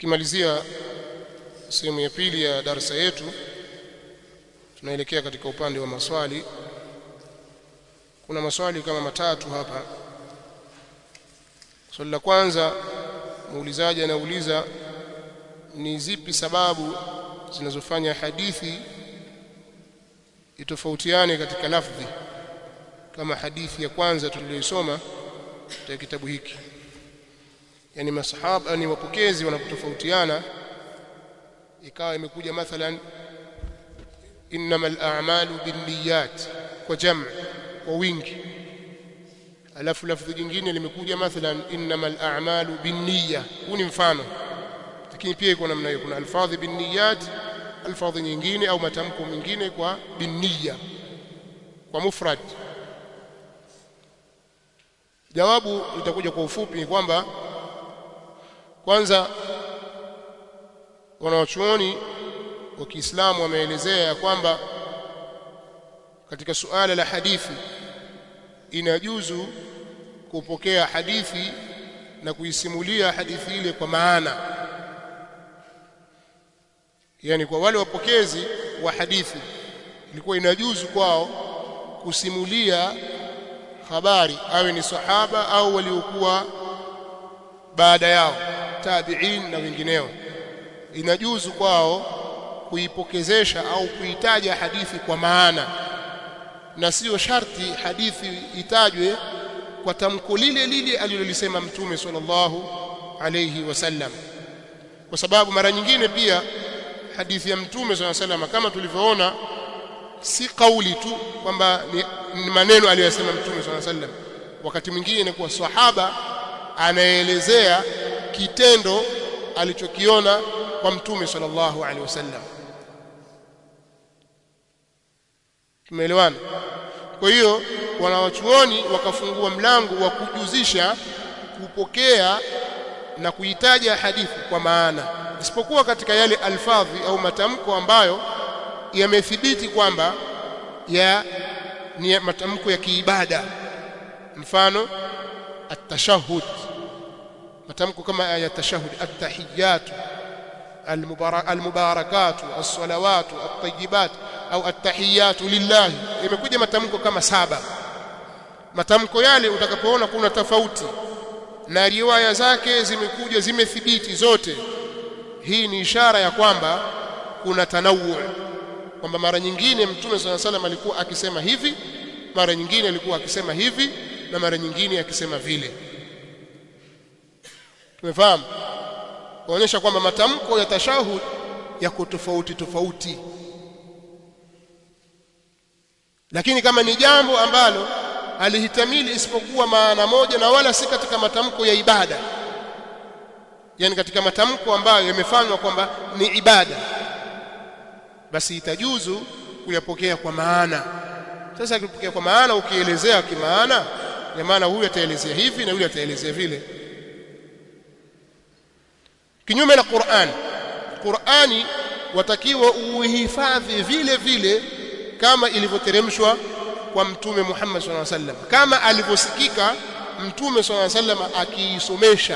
tukimalizia sehemu ya pili ya darasa yetu tunaelekea katika upande wa maswali kuna maswali kama matatu hapa swali la kwanza muulizaji anauliza ni zipi sababu zinazofanya hadithi itofautiane katika lafdhi kama hadithi ya kwanza tuliyoisoma katika kitabu hiki yani masahaba ni wapokezi wanapotofautiana ikawa imekuja mathalan innamal a'malu binniyat kwa jam' kwa wingi alafu lafdhi jingine limekuja mathalan innamal a'malu binniya huu ni mfano lakini pia iko namna hiyo kuna alfadhi binniyat alfadhi nyingine au matamko mengine kwa binniya kwa mufrad jawabu litakuja kwa ufupi ni kwamba kwanza wanawachuoni wa Kiislamu wameelezea ya kwamba katika suala la hadithi inajuzu kupokea hadithi na kuisimulia hadithi ile kwa maana yani kwa wale wapokezi wa hadithi ilikuwa inajuzu kwao kusimulia habari awe ni sahaba au waliokuwa baada yao tabi'in na wengineo inajuzu kwao kuipokezesha au kuitaja hadithi kwa maana na sio sharti hadithi itajwe kwa tamko lile lile alilolisema mtume sallallahu alayhi wasallam kwa sababu mara nyingine pia hadithi ya mtume sallallahu alayhi wasallam kama tulivyoona si kauli tu kwamba ni, ni maneno aliyosema mtume sallallahu alayhi wasallam wakati mwingine inakuwa sahaba anaelezea kitendo alichokiona kwa mtume sallallahu alaihi wasallam tumeelewana kwa hiyo wanawachuoni wakafungua mlango wa kujuzisha kupokea na kuitaja hadithi kwa maana isipokuwa katika yale alfadhi au matamko ambayo yamethibiti kwamba ya ni matamko ya kiibada mfano at-tashahhud matamko kama ya tashahhud at-tahiyyat al-mubarakat as-salawat at-tayyibat au at-tahiyyat lillah imekuja matamko kama saba matamko yale utakapoona kuna tofauti na riwaya zake zimekuja zimethibiti zote hii ni ishara ya kwamba kuna tanawu kwamba mara nyingine mtume swalla salam alikuwa akisema hivi mara nyingine alikuwa akisema hivi na mara nyingine akisema vile tumefahamu kuonyesha kwamba matamko ya tashahud yako tofauti tofauti lakini kama ni jambo ambalo alihitamili isipokuwa maana moja na wala si katika matamko ya ibada yani katika matamko ambayo yamefanywa kwamba ni ibada basi itajuzu kuyapokea kwa maana sasa ukipokea kwa maana ukielezea kimaana ya maana huyu ataelezea hivi na yule ataelezea vile kinyume na Qur'an Qur'ani watakiwa uhifadhi vile vile kama ilivyoteremshwa kwa mtume Muhammad sallallahu alaihi wasallam kama alivyosikika mtume sallallahu alaihi wasallam akiisomesha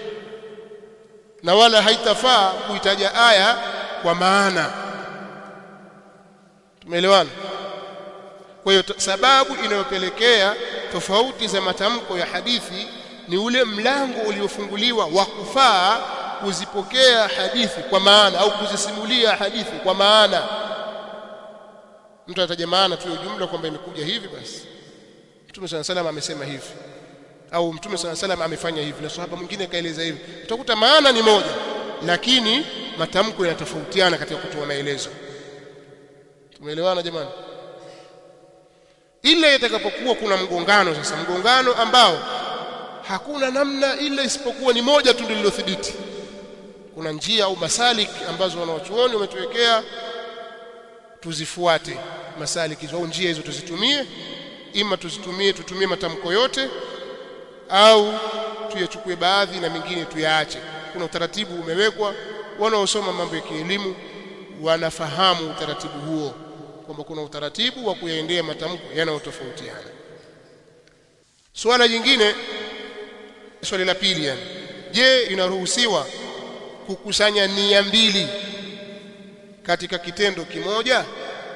na wala haitafaa kuitaja aya kwa maana tumeelewana kwa hiyo sababu inayopelekea tofauti za matamko ya hadithi ni ule mlango uliofunguliwa wa kufaa kuzipokea hadithi kwa maana au kuzisimulia hadithi kwa maana mtu anataja maana tu jumla kwamba imekuja hivi basi Mtume صلى الله amesema hivi au Mtume صلى الله amefanya hivi na sahaba mwingine kaeleza hivi utakuta maana ni moja lakini matamko yanatofautiana katika kutoa maelezo tumeelewana jamani ile itakapokuwa kuna mgongano sasa mgongano ambao hakuna namna ile isipokuwa ni moja tu ndilo thibiti kuna njia au masalik ambazo wanawachuoni wametuwekea tuzifuate masaliki au njia hizo tuzitumie ima tuzitumie tutumie matamko yote au tuyachukue baadhi na mengine tuyaache kuna utaratibu umewekwa wanaosoma mambo ya kielimu wanafahamu utaratibu huo kwamba kuna utaratibu wa kuyaendea matamko yanayotofautiana swala jingine swali la pili yani je inaruhusiwa kukusanya nia mbili katika kitendo kimoja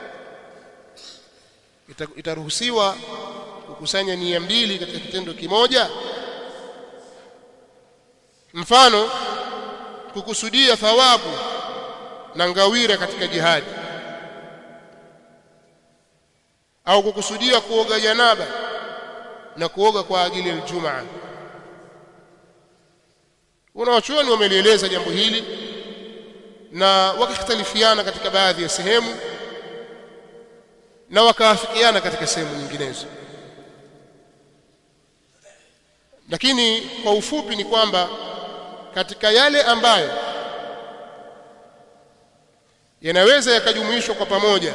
Ita, itaruhusiwa kukusanya nia mbili katika kitendo kimoja mfano kukusudia thawabu na ngawira katika jihadi au kukusudia kuoga janaba na kuoga kwa ajili ya Ijumaa wanawachuoni wamelieleza jambo hili na wakikhtalifiana katika baadhi ya sehemu na wakaafikiana katika sehemu nyinginezo lakini kwa ufupi ni kwamba katika yale ambayo yanaweza yakajumuishwa kwa pamoja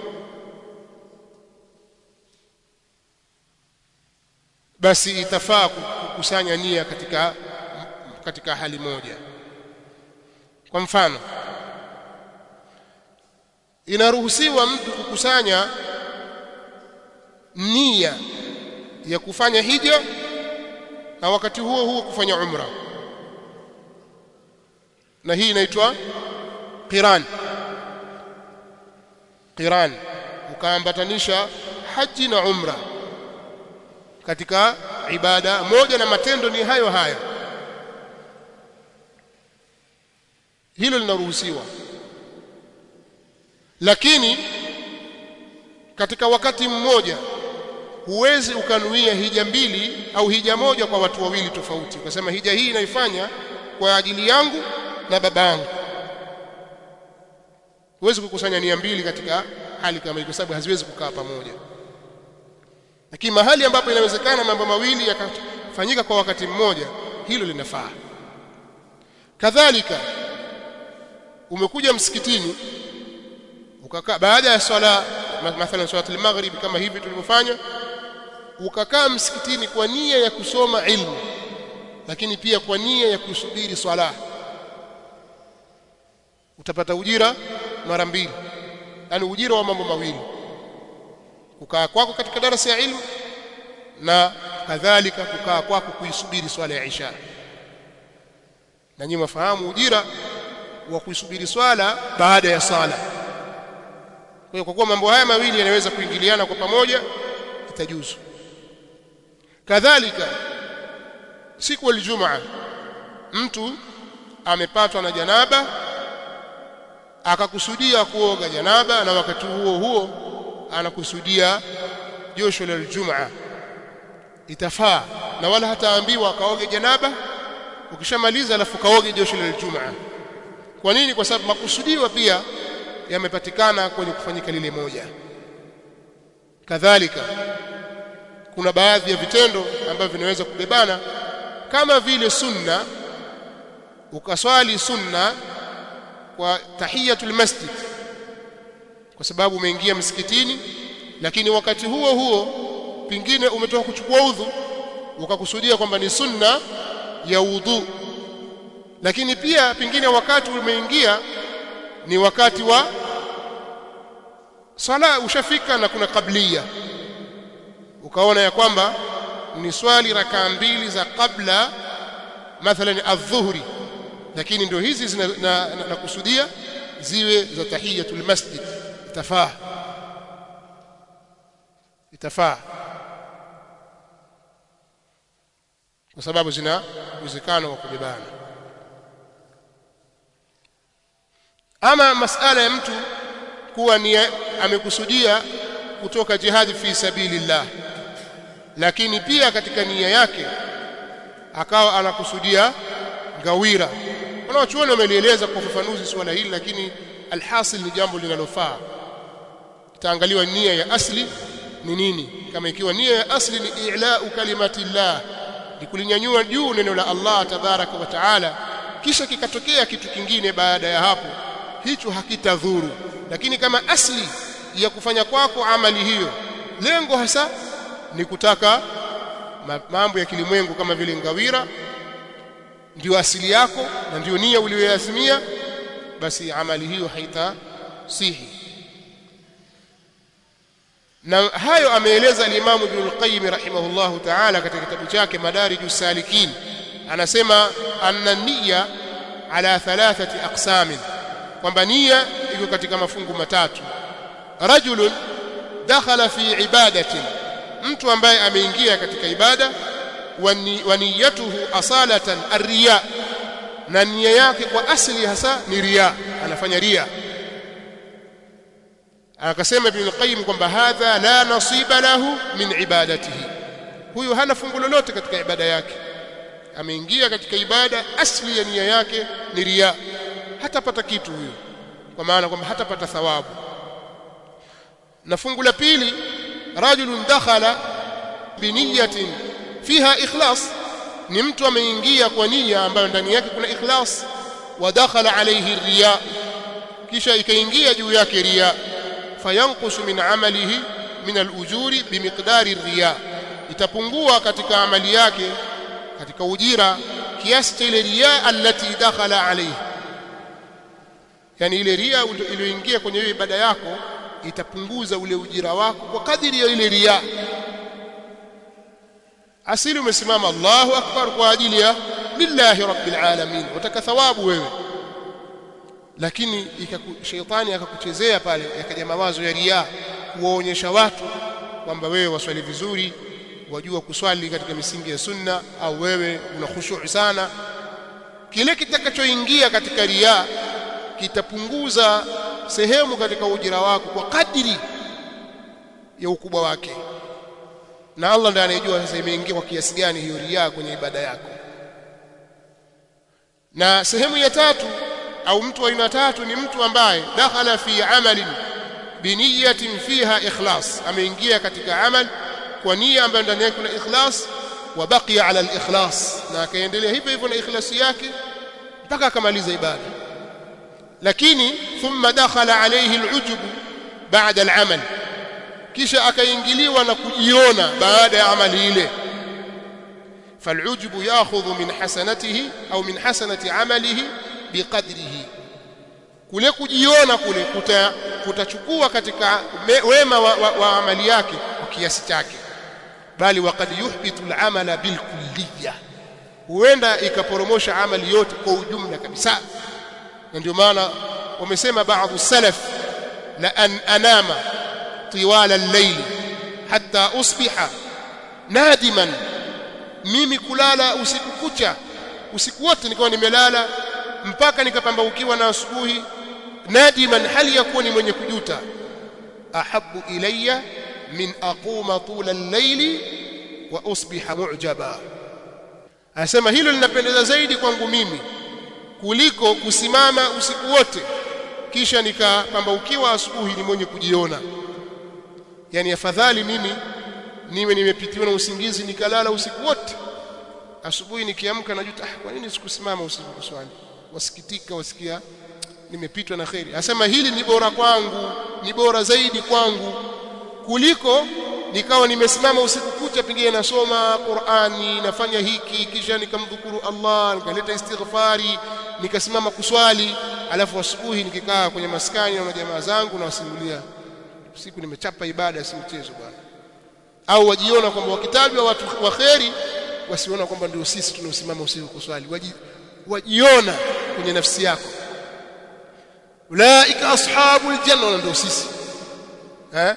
basi itafaa kukusanya nia katika katika hali moja kwa mfano inaruhusiwa mtu kukusanya nia ya kufanya hija na wakati huo huo kufanya umra na hii inaitwa qiran qiran ukaambatanisha haji na umra katika ibada moja na matendo ni hayo hayo hilo linaruhusiwa lakini katika wakati mmoja huwezi ukanuia hija mbili au hija moja kwa watu wawili tofauti ukasema hija hii naifanya kwa ajili yangu na baba yangu huwezi kukusanya nia mbili katika hali kama hiyo kwa sababu haziwezi kukaa pamoja lakini mahali ambapo inawezekana mambo mawili yakafanyika kwa wakati mmoja hilo linafaa kadhalika umekuja msikitini ukakaa baada ya swala mathalan swala al-maghrib kama hivi tulivyofanya ukakaa msikitini kwa nia ya kusoma ilmu lakini pia kwa nia ya kusubiri swala utapata ujira mara mbili yani ujira wa mambo mawili kukaa kwako katika darasa ya ilmu na kadhalika kukaa kwako kuisubiri swala ya isha na nyinyi mfahamu ujira wa kuisubiri swala baada ya swala kwa hiyo kwa kuwa mambo haya mawili yanaweza kuingiliana kwa pamoja itajuzu kadhalika siku ya Ijumaa mtu amepatwa na janaba akakusudia kuoga janaba na wakati huo huo anakusudia josho la Ijumaa itafaa na wala hataambiwa akaoge janaba ukishamaliza alafu kaoge josho la Ijumaa kwa nini kwa sababu makusudiwa pia yamepatikana kwenye kufanyika lile moja kadhalika kuna baadhi ya vitendo ambavyo vinaweza kubebana kama vile sunna ukaswali sunna kwa tahiyatul masjid kwa sababu umeingia msikitini lakini wakati huo huo pingine umetoka kuchukua udhu ukakusudia kwamba ni sunna ya udhu lakini pia pingine wakati umeingia ni wakati wa sala ushafika na kuna kablia ukaona ya kwamba ni swali rakaa mbili za kabla mathalan adh-dhuhri lakini ndio hizi zina na, na, na kusudia ziwe za tahiyatul masjid itafaa itafaa kwa sababu zina uwezekano wa kubebana ama masala ya mtu kuwa ni amekusudia kutoka jihadi fi sabilillah lakini pia katika nia yake akawa anakusudia ngawira wanaochuoni wamelieleza kwa ufafanuzi swala hili lakini alhasil ni jambo linalofaa itaangaliwa nia ya asli ni nini kama ikiwa nia ya asli ni i'la'u kalimatillah ni kulinyanyua juu neno la Allah tabaraka wa taala kisha kikatokea kitu kingine baada ya hapo hicho hakitadhuru lakini kama asli ya kufanya kwako amali hiyo lengo hasa ni kutaka mambo ya kilimwengu kama vile ngawira ndio asili yako na ndio nia uliyoazimia basi amali hiyo haitasihi na hayo ameeleza al-Imam Ibn al-Qayyim rahimahullahu ta'ala katika kitabu chake Madarij salikin anasema anna niyya ala thalathati aqsamin kwamba nia iko katika mafungu matatu rajulun dakhala fi ibadatin mtu ambaye ameingia katika ibada wa niyatuhu asalatan arriya na nia yake kwa asili hasa ni riya anafanya riya akasema ibn al-qayyim kwamba hadha la nasiba lahu min ibadatihi huyu hana fungu lolote katika ibada yake ameingia katika ibada asli ya nia yake ni riya hatapata kitu huyo kwa maana kwamba hatapata thawabu na fungu la pili rajulun dakhala biniyatin fiha ikhlas ni mtu ameingia kwa nia ambayo ndani yake kuna ikhlas wa dakhala alayhi riya kisha ikaingia juu yake riya fayanqusu min amalihi min al-ujuri bimiqdari riya itapungua katika amali yake katika ujira kiasi cha ile riya allati dakhala alayhi yani ile ria iliyoingia kwenye hiyo ibada yako itapunguza ule ujira wako kwa kadiri ya ile ria asili umesimama Allahu akbar kwa ajili ya lillahi rabbil alamin utaka thawabu wewe lakini shetani akakuchezea pale yakaja mawazo ya ria kuwaonyesha watu kwamba wewe waswali vizuri wajua kuswali katika misingi ya sunna au wewe una khushu' sana kile kitakachoingia katika ria kitapunguza sehemu katika ujira wako kwa kadiri ya ukubwa wake na Allah ndiye anayejua sasa imeingia kwa kiasi gani hiyo ria kwenye ibada yako na sehemu ya tatu au mtu wa aina tatu ni mtu ambaye dakhala fi amalin biniyatin fiha ikhlas ameingia katika amal kwa nia ambayo ndani yake kuna ikhlas wa baqiya ala al-ikhlas na akaendelea hivyo hivyo na ikhlasi yake mpaka akamaliza ibada lakini thumma dakhala alayhi al-ujub ba'da al-amal kisha akaingiliwa na kujiona baada ya amali ile فالعجب ياخذ من حسنته au min hasanati amalihi biqadrihi kule kujiona kule kuta, kutachukua katika me, wema wa, wa, wa amali yake kwa kiasi chake bali waqad yuhbitu al-amala bilkulliyah huenda ikaporomosha amali yote kwa ujumla kabisa na ndio maana wamesema baadhi salaf la an anama tiwala al-layl hatta usbiha nadiman mimi kulala usiku kucha usiku wote nikawa nimelala mpaka nikapambaukiwa na asubuhi nadiman hali ya kuwa ni mwenye kujuta ahabu ilayya min aquma tula al-layli wa usbiha mu'jaba anasema hilo linapendeza zaidi kwangu mimi kuliko kusimama usiku wote kisha nikapambaukiwa asubuhi ni mwenye kujiona yani afadhali mimi niwe nimepitiwa na usingizi nikalala usiku wote asubuhi nikiamka najuta ah, kwa nini sikusimama usiku kuswali wasikitika wasikia nimepitwa na kheri asema hili ni bora kwangu ni bora zaidi kwangu kuliko nikawa nimesimama usiku kucha pengine nasoma Qur'ani nafanya hiki kisha nikamdhukuru Allah nikaleta istighfari nikasimama kuswali alafu asubuhi nikikaa kwenye maskani na jamaa zangu na wasimulia siku nimechapa ibada si mchezo bwana au wajiona kwamba wakitajwa watu wa kheri wasiona kwamba ndio sisi tunaosimama usiku kuswali Waji, wajiona kwenye nafsi yako ulaika ashabul janna ndio sisi eh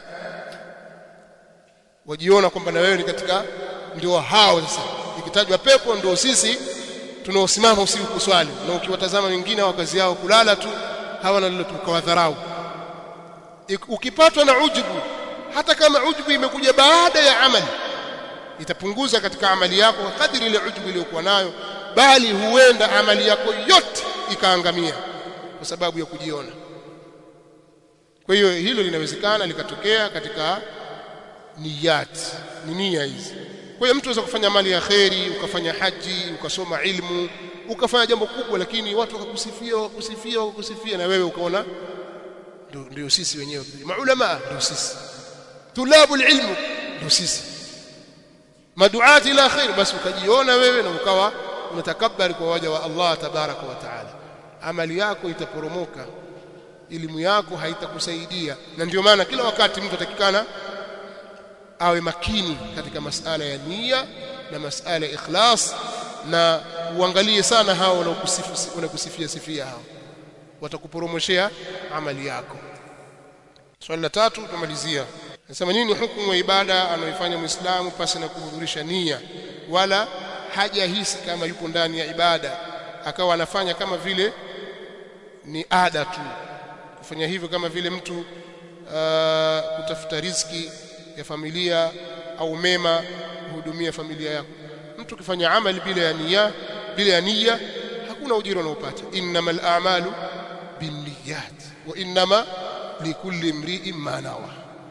wajiona kwamba na wewe ni katika ndio hao sasa ikitajwa pepo ndio sisi tunaosimama usiku kuswali na ukiwatazama wengine wa kazi yao kulala tu hawana lilo tukawadharau ukipatwa na ujubu hata kama ujubu imekuja baada ya amali itapunguza katika amali yako kadiri ile ujubu iliyokuwa nayo bali huenda amali yako yote ikaangamia kwa sababu ya kujiona kwa hiyo hilo linawezekana likatokea katika niyat ni nia hizi kwa hiyo mtu anaweza kufanya mali ya kheri ukafanya haji ukasoma ilmu ukafanya jambo kubwa lakini watu wakakusifia wakakusifia wakakusifia na wewe ukaona ndio ndio sisi wenyewe maulama ndio sisi tulabu ilmu ndio sisi maduati ila khair basi ukajiona wewe na ukawa unatakabari kwa waja wa Allah tabaraka wa taala amali yako itaporomoka elimu yako haitakusaidia na ndio maana kila wakati mtu atakikana awe makini katika masala ya nia na masala ya ikhlas na uangalie sana hao wanaokusifu wanakusifia sifia hao watakuporomoshea amali yako swali la tatu tumalizia nasema nini hukumu ya ibada anayoifanya muislamu pasi na kuhudhurisha nia wala hajahisi kama yupo ndani ya ibada akawa anafanya kama vile ni ada tu kufanya hivyo kama vile mtu uh, kutafuta riziki ya familia au mema kuhudumia familia yako mtu ukifanya amali bila ya nia bila ya nia hakuna ujira unaopata innamal a'malu binniyat wa innama likulli imri'in ma nawa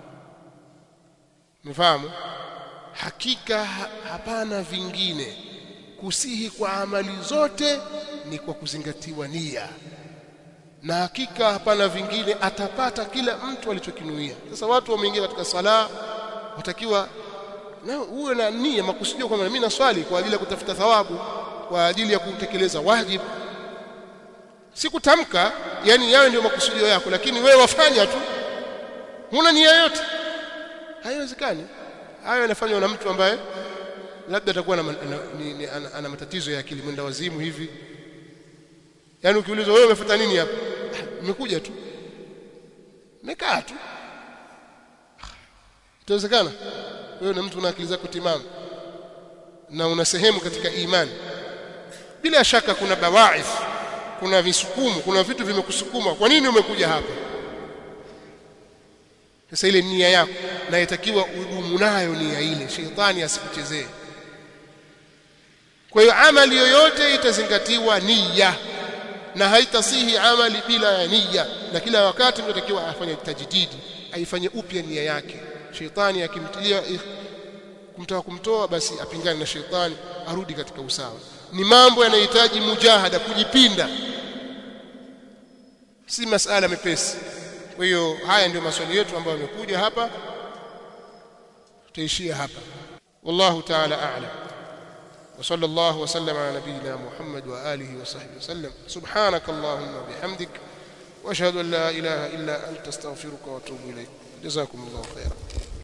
mfahamu hakika hapana vingine kusihi kwa amali zote ni kwa kuzingatiwa nia na hakika hapana vingine atapata kila mtu alichokinuia sasa watu wameingia katika sala watakiwa na uwe na nia makusudio kwamba mimi naswali kwa ajili ya kutafuta thawabu kwa ajili ya kutekeleza wajibu si kutamka yani yawe ndio makusudio yako lakini wewe wafanya tu huna nia yote haiwezekani hayo yanafanywa na mtu ambaye labda atakuwa na, na, ni, ni, ana, ana matatizo ya akili mwenda wazimu hivi yaani ukiulizwa wewe umefuata nini hapa nimekuja tu nimekaa tu itawezekana wewe na mtu una akili zako timamu na una sehemu katika imani bila shaka kuna bawaith kuna visukumu kuna vitu vimekusukuma kwa nini umekuja hapa sasa ile nia yako na itakiwa udumu nayo nia ile shetani asikuchezee kwa hiyo amali yoyote itazingatiwa nia na haitasihi amali bila ya nia na kila wakati mtu atakiwa afanye tajdidi aifanye upya nia yake shetani akimtilia kumtaka kumtoa basi apingane na shetani arudi katika usawa ni mambo yanahitaji mujahada kujipinda si masala mepesi kwa hiyo haya ndio maswali yetu ambayo yamekuja hapa tutaishia hapa wallahu ta'ala a'lam وصلى الله وسلم على نبينا محمد وآله وصحبه وسلم سبحانك اللهم وبحمدك واشهد ان لا اله الا انت استغفرك واتوب اليك جزاكم الله خيرا